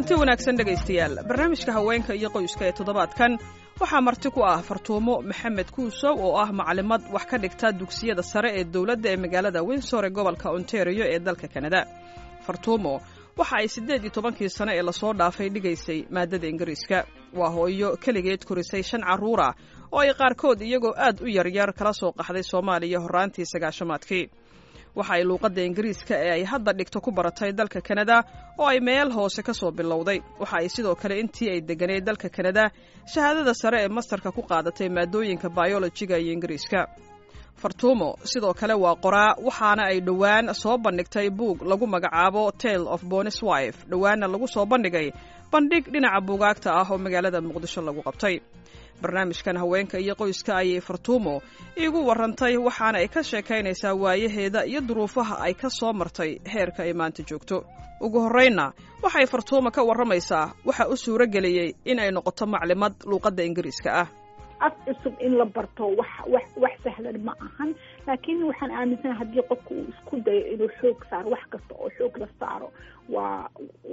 kulanti wanaagsan dhegaystayaal barnaamijka haweenka iyo qoyska ee toddobaadkan waxaa marti ku ah fartuumo maxamed kuusow oo ah maclimad wax ka dhigta dugsiyada sare ee dowladda ee magaalada winsor ee gobolka ontario ee dalka kanada fartuumo waxa ay siddeed iyo tobankii sane ee lasoo dhaafay dhigaysay maadada ingiriiska waa hooyo keligeed korisay shan carruura oo ay qaarkood iyagoo aad u yaryar kala soo qaxday soomaaliya horraantii sagaashamaadkii waxa ay luuqadda ingiriiska ee ay hadda dhigto ku baratay dalka kanada oo ay meel hoose ka soo bilowday waxa ay sidoo kale intii ay degganayd dalka kanada shahaadada sare ee mastarka ku qaadatay maadooyinka bayolojiga iyo ingiriiska fartuumo sidoo kale waa qoraa waxaana ay dhowaan soo bandhigtay buug lagu magacaabo tale of bonis wife dhowaanna lagu soo bandhigay bandhig dhinaca buugaagta ah oo magaalada muqdisho lagu qabtay barnaamijkan haweenka iyo qoyska ayay fartuumo iigu warrantay waxaana ay ka sheekaynaysaa waayaheeda iyo duruufaha ay ka soo martay heerka ay maanta joogto ugu horraynna waxay fartuumo ka warramaysaa waxa u suuro geliyey in ay noqoto maclimad luuqadda ingiriiska ah af cusub in la barto wax wax wax sahlan ma ahan laakiin waxaan aaminsanaha haddii qofka uu isku dayo inuu xoog saaro wax kasta oo xoog la saaro waa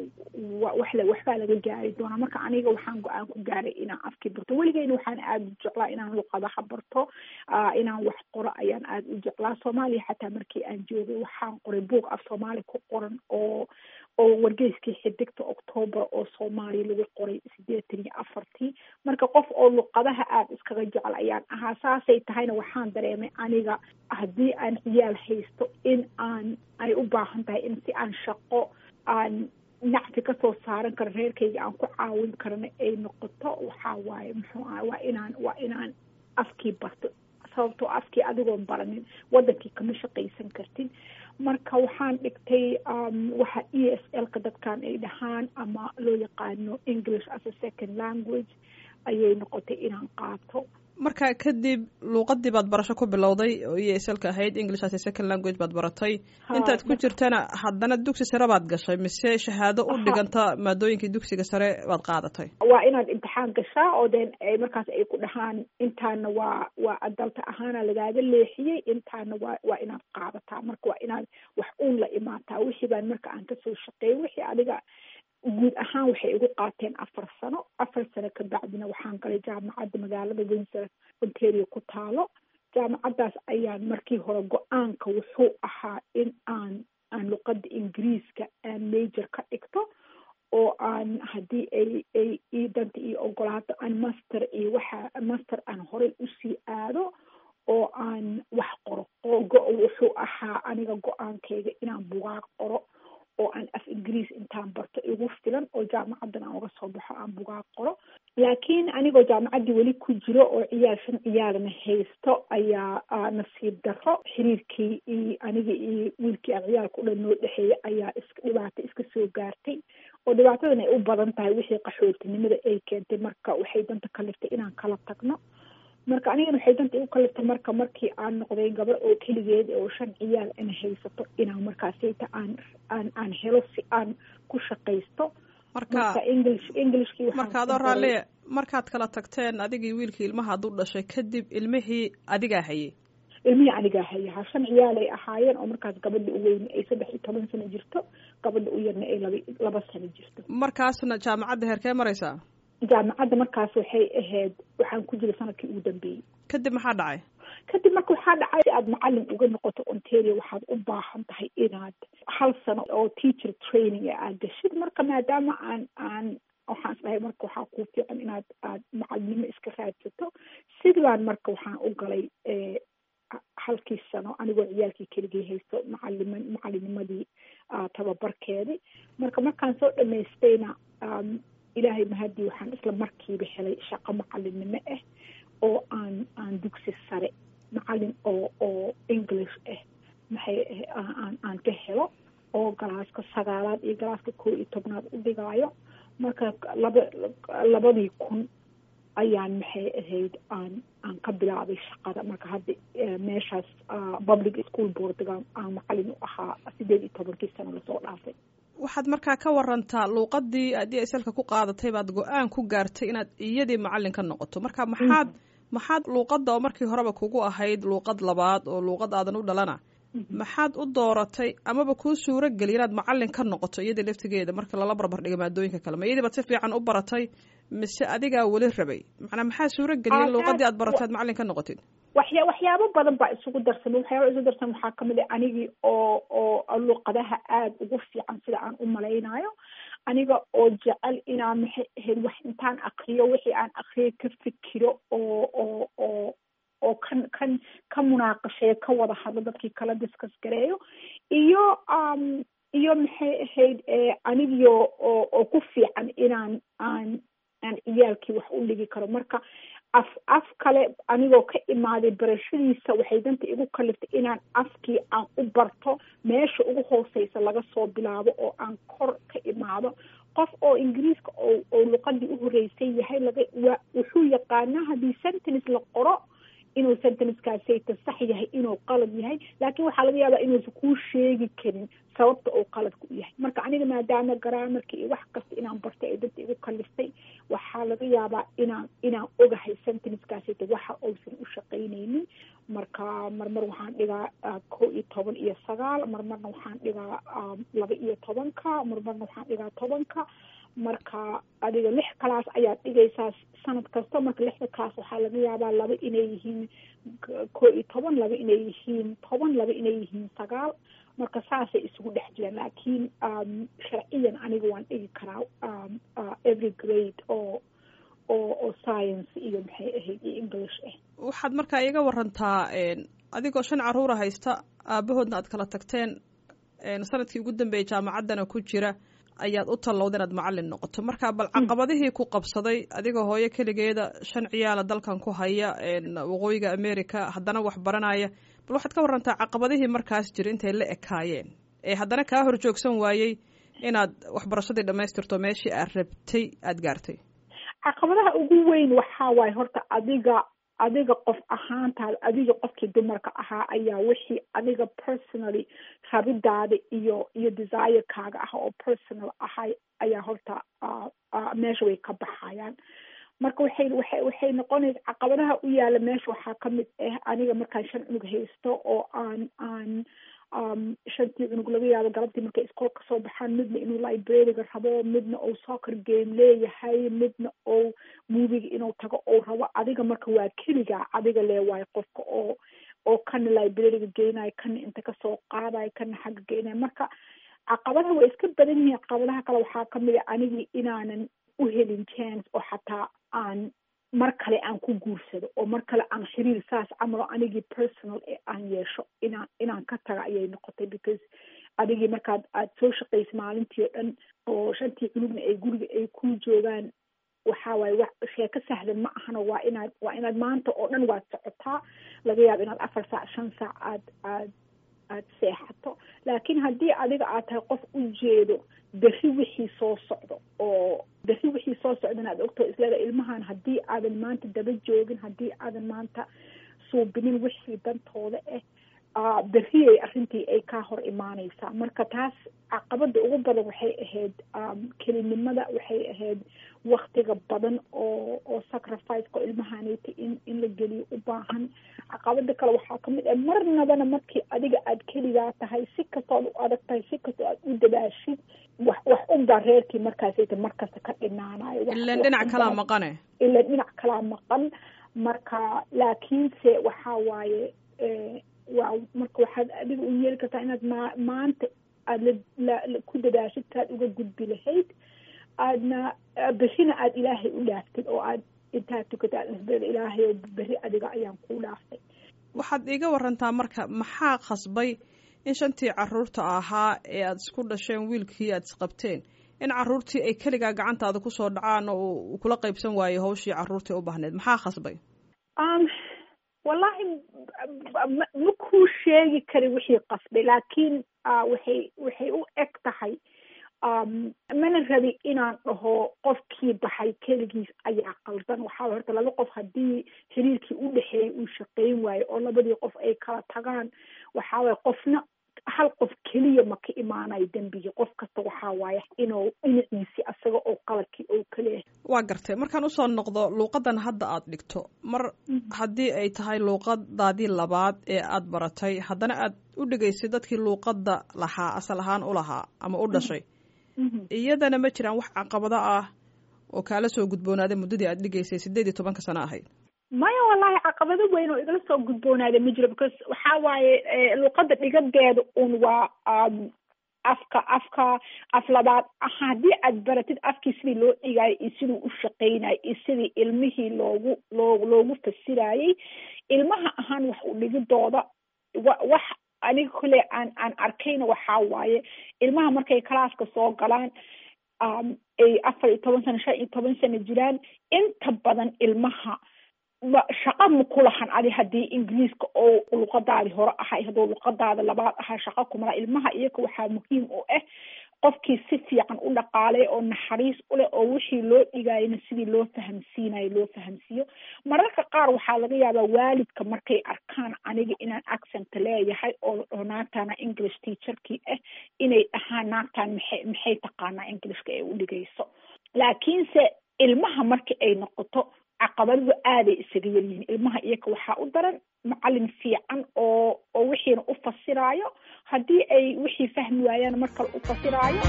wa wax la waxbaa laga gaari doonaa marka aniga waxaan go-aan ku gaaray inaan afkii barto weligeyna waxaan aada u jeclaa inaan luqadaha barto inaan wax qoro ayaan aada u jeclaa soomaaliya xataa markii aan joogay waxaan qoray buug af soomaali ku qoran oo oo wargeyskii xidigta octoobar oo soomaaliya lagu qoray sideetan iyo afartii marka qof oo luqadaha aada iskaga jecel ayaan ahaa saasay tahayna waxaan dareemay aniga haddii aan ciyaal haysto in aan ay u baahan tahay in si aan shaqo aan nacfi kasoo saaran karo reerkayga aan ku caawin karana ay noqoto waxaa waaye muxuu aha waa inaan waa inaan afkii barto sababtoo afkii adigoon baranin wadankii kama shaqaysan kartin marka waxaan dhigtay waxa e s l ka dadkan ay dhahaan ama loo yaqaano english as a second language ayay noqotay inaan qaato marka kadib luuqadii baad barasho ku bilowday oo e s lka ahayd english as a second language baad baratay intaad ku jirtana haddana dugsi sare baad gashay mise shahaado u dhiganta maadooyinkii dugsiga sare baad qaadatay waa inaad imtixaan gashaa oo den markaas ay ku dhahaan intaana waa waa adalta ahaana lagaaga leexiyey intaana waa waa inaad qaadataa marka waa inaad wax uun la imaataa wixii baan marka aan kasoo shaqeeyay wixii adiga guud ahaan waxay igu qaateen afar sano afar sano kabacdina waxaan galay jaamacadda magaalada windsor ontario ku taalo jaamacaddaas ayaan markii hore go-aanka wuxuu ahaa in aan aan luqadda ingiriiska aan major ka dhigto oo aan haddii ay ay ii danta io ogolaato aan master iyo waxa master aan horey usii aado oo aan wax qoro oo go- wuxuu ahaa aniga go-aankayga inaan bugaag qoro oo aan af ingiriis intaan barto igu filan oo jaamacaddan aan uga soo baxo aan bugaag qoro laakiin anigoo jaamacaddii weli ku jiro oo ciyaal shan ciyaalna haysto ayaa nasiib darro xiriirkii iyo aniga iyo wiilkii aan ciyaalka u dhan noo dhexeeya ayaa is dhibaato iska soo gaartay oo dhibaatadan ay u badan tahay wixii qaxootinimada ay keentay marka waxay danta kaliftay inaan kala tagno marka anigana waxay danta igu kaliftay marka markii aan noqday gabar oo keligeed oo shan ciyaal ana haysato inaan markaasayta aan aan aan helo si aan ku shaqaysto marka english englishkii marka adoo raalliya markaad kala tagteen adigii wiilkii ilmaha hadduu dhashay kadib ilmihii adigaa hayay ilmihii anigaa haya ha shan ciyaalay ahaayeen oo markaas gabadha u weyne ay saddex iyo toban sano jirto gabadha u yarna ay laba laba sano jirto markaasna jaamacadda heerkee maraysaa jaamacadda markaas waxay ahayd waxaan ku jiray sanadkii ugu dambeeyey kadib maxaa dhacay kadib marka waxaa dhacay si aad macalin uga noqoto ontario waxaad u baahan tahay inaad hal sano oo teacher training ee aad gashid marka maadaama aan aan waxaan is dhahay marka waxaa kuu fiican inaad aad macalinimo iska raadsato sidii baan marka waxaan u galay halkii sano anigoo ciyaalkii keligii haysto macalima macalinimadii tababarkeedii marka markaan soo dhamaystayna ilaahay mahadii waxaan isla markiiba helay shaqo macalinimo ah oo aan aan dugsi sare macalin oo oo english ah maxay aan aan ka helo oo galaaska sagaalaad iyo galaaska koo iyo tobnaad u dhigaayo marka laba labadii kun ayaan maxay ahayd aan aan ka bilaabay shaqada marka hadda meeshaas public school boardga aan macalin u ahaa sideed iyo tobankii sano lasoo dhaafay waxaad markaa ka warantaa luuqadii aad salka ku qaadatay baad go-aan ku gaartay inaad iyadii macalin ka noqoto marka maxaad maxaad luuqadda oo markii horeba kugu ahayd luuqad labaad oo luuqad aadan u dhalana maxaad u dooratay amaba kuu suuro geliya inaad macalin ka noqoto iyada laftigeeda marka lala barbar dhiga maadooyinka kale ma iyadii baad si fiican u baratay mise adigaa weli rabay macnaa maxaa suuro geliya in luuqadii aad baratay aad macalin ka noqotid waxya waxyaabo badan baa isugu darsamay waxyaaba isugu darsamay waxaa kamid a anigii oo oo luuqadaha aada ugu fiican sida aan u malaynayo aniga oo jecel inaan maxay ahayd wax intaan akriyo wixii aan akriyo ka fikiro oo oo oo oo kan kan ka munaaqasheeyo ka wada hadlo dadkii kala discuss gareeyo iyo um iyo maxay ahayd anigio oo oo ku fiican inaan aan aan ciyaalkii wax u dhigi karo marka af af kale anigoo ka imaaday barashadiisa waxay danta igu kaliftay inaan afkii aan u barto meesha ugu hooseysa laga soo bilaabo oo aan kor ka imaado qof oo ingiriiska oo oo luqadii uhoreysay yahay laga wa wuxuu yaqaanaa haddii sentence la qoro inuu sentencekaasayta sax yahay inuu qalad yahay laakiin waxaa laga yaabaa inuusan kuu sheegi karin sababta uu qaladku u yahay marka aniga maadaama garaamarka iyo wax kasta inaan bartay ay danta igu kaliftay waxaa laga yaabaa inaan inaan ogahay sentencekaasayta waxa uusan u shaqaynaynin marka marmar waxaan dhigaa kow iyo toban iyo sagaal marmarna waxaan dhigaa laba iyo tobanka marmarna waxaan dhigaa tobanka marka adiga lix kalaas ayaad dhigaysaa sanad kasta marka lixda kalaas waxaa laga yaabaa laba inay yihiin kow iyo toban laba inay yihiin toban laba inay yihiin sagaal marka saasay isugu dhex jiraan laakiin sharciyan aniga waan dhigi karaa every grade oo oo oo science iyo maxay ahayd iyo english ah waxaad markaa iga warantaa adigoo shan caruura haysta aabahoodna aad kala tagteen sanadkii ugu dambeeyay jaamacaddana ku jira ayaad u tallowda inaad macalin noqoto marka bal caqabadihii ku qabsaday adigoo hooyo keligeeda shan ciyaala dalkan ku haya waqooyiga america haddana wax baranaya bal waxaad ka warantaa caqabadihii markaas jira intay la ekaayeen ee haddana kaa hor joogsan waayey inaad waxbarashadii dhamaystirto meeshii aad rabtay aada gaartay caqabadaha ugu weyn waxaa waaye horta adiga adiga qof ahaantaada adiga qofkii dumarka ahaa ayaa wixii adiga personally rabidaada iyo iyo desirekaaga ah oo personal ahay ayaa horta meesha way ka baxayaan marka waxay waxay waxay noqonaysa caqabadaha u yaala meesha waxaa kamid ah aniga markaan shan cunug haysto oo aan aan shantii cunug laga yaabo galabtii markay iskool kasoo baxaan midna inuu librariga rabo midna uu soccer game leeyahay midna ou moviga inuu tago ou rabo adiga marka waa keligaa adiga lee waayo qofka oo oo kana librariga geynayo kana inta kasoo qaadayo kana xagga geynayo marka caqabadaha way iska badan yihiin caqabadaha kale waxaa kamid a anigii inaanan u helin chance oo xataa aan mar kale aan ku guursado oo mar kale aan xiriir saas camal oo anigii personal ee aan yeesho inaan inaan ka taga ayay noqotay because adigii markaad aada soo shaqaysa maalintii oo dhan oo shantii cunugna ay guriga ay ku joogaan waxa waaye wax sheeko sahlan ma ahano waa inaad waa inaad maanta oo dhan waad socotaa laga yaabo inaad afar saac shan saac aad aad aad seexato laakiin haddii adiga aad tahay qof u jeedo berri wixii soo socdo oo berri wixii soo socdana aad ogtao isleeda ilmahan haddii aadan maanta daba joogin haddii aadan maanta suubinin wixii dantooda ah berriyay arrintii ay kaa hor imaaneysaa marka taas caqabada ugu badan waxay ahayd kelinimada waxay ahayd waktiga badan oo oo sacrificeka ilmahaneyta in in la geliyo u baahan caqabada kale waxaa kamid ah marnabana markii adiga aad keligaa tahay si kastood u adag tahay si kastoo aad u dadaashid wax wax unbaa reerkii markaasayta markasta ka dhinaanayo ilan dhinac kalaa maqane ilan dhinac kalaa maqan marka laakiinse waxaa waaye waa marka waxaad adiga u yeeli kartaa inaad ma maanta aada la ku dadaashid saad uga gudbi lahayd aadna berrina aada ilaahay u dhaaftid oo aad intaad tukata aad isbada ilaahay oo berri adiga ayaan kuu dhaaftay waxaad iiga warantaa marka maxaa khasbay in shantii caruurta ahaa ee aada isku dhasheen wiilkii aada isqabteen in caruurtii ay keligaa gacantaada kusoo dhacaan oo uu kula qaybsan waayo hawshii caruurtii u baahneed maxaa khasbay wallahi ma kuu sheegi kari wixii qasbay laakiin waxay waxay u eg tahay mana rabi inaan dhaho qofkii baxay keligiis ayaa qaldan waxaa horta laba qof haddii xiriirkii u dhexeeyay uu shaqeyn waayo oo labadii qof ay kala tagaan waxaa waye qofna hal qof keliya ma ka imaanayo dembigii qof kasta waxaa waaye inuu dhinaciisi asaga oo qaladkii oo kaleeyahay waa gartay markaan usoo noqdo luuqadan hadda aad dhigto mar haddii ay tahay luuqadaadii labaad ee aad baratay haddana aad u dhigaysid dadkii luuqadda lahaa asal ahaan u lahaa ama u dhashay iyadana ma jiraan wax caqabado ah oo kaala soo gudboonaaday muddadii aad dhigaysay sideed iyo tobanka sano ahayd maya wallahi caqabado weyn oo igala soo gudboonaada ma jiro because waxaa waaye luuqadda dhigadeeda un waa afka afka af labaad haddii aad baratid afkii sidii loo dhigaayo iyo siduu u shaqeynayo iyo sidii ilmihii loogu loo loogu fasirayey ilmaha ahaan wax u dhigidooda wa wax aniga kole aan aan arkayna waxaa waaye ilmaha markay calaaska soo galaan ay afar iyo toban sano shan iyo toban sano jiraan inta badan ilmaha shaqa ma ku lahan adi haddii ingiriiska oo luqadaadi hore ahay hadduu luqadaada labaad ahaa shaqa kumala ilmaha iyaga waxaa muhiim u ah qofkii si fiican u dhaqaalay oo naxariis uleh oo wixii loo dhigayana sidii loo fahamsiinayo loo fahamsiiyo mararka qaar waxaa laga yaabaa waalidka markay arkaan aniga inaan accent leeyahay oo oo naagtana english teacherkii ah inay dhahaan naagtan maxay maxay taqaanaa englishka ee u dhigayso laakiinse ilmaha marki ay noqoto caqabaddu aaday isaga yaryihiin ilmaha iyaga waxaa u daran macalin fiican oo oo wixiina u fasiraayo haddii ay wixii fahmi waayaan mar kale u fasiraayo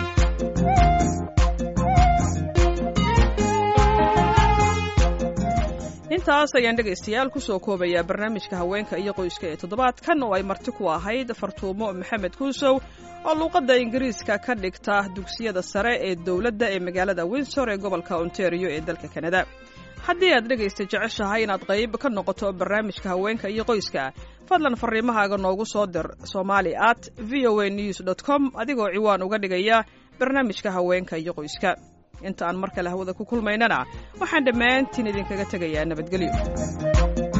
intaas ayaan dhegaystayaal kusoo koobayaa barnaamijka haweenka iyo qoyska ee toddobaadkan oo ay marti ku ahayd fartuumo maxamed kuusow oo luuqadda ingiriiska ka dhigta dugsiyada sare ee dowladda ee magaalada winsor ee gobolka ontario ee dalka kanada haddii aad dhegaysta jeceshahay inaad qayb ka noqoto barnaamijka haweenka iyo qoyska fadlan fariimahaaga noogu soo dir somali at v o a news dot com adigoo ciwaan uga dhigaya barnaamijka haweenka iyo qoyska inta aan mar kale hawada ku kulmaynana waxaan dhammaantiin idinkaga tegayaa nabadgelyo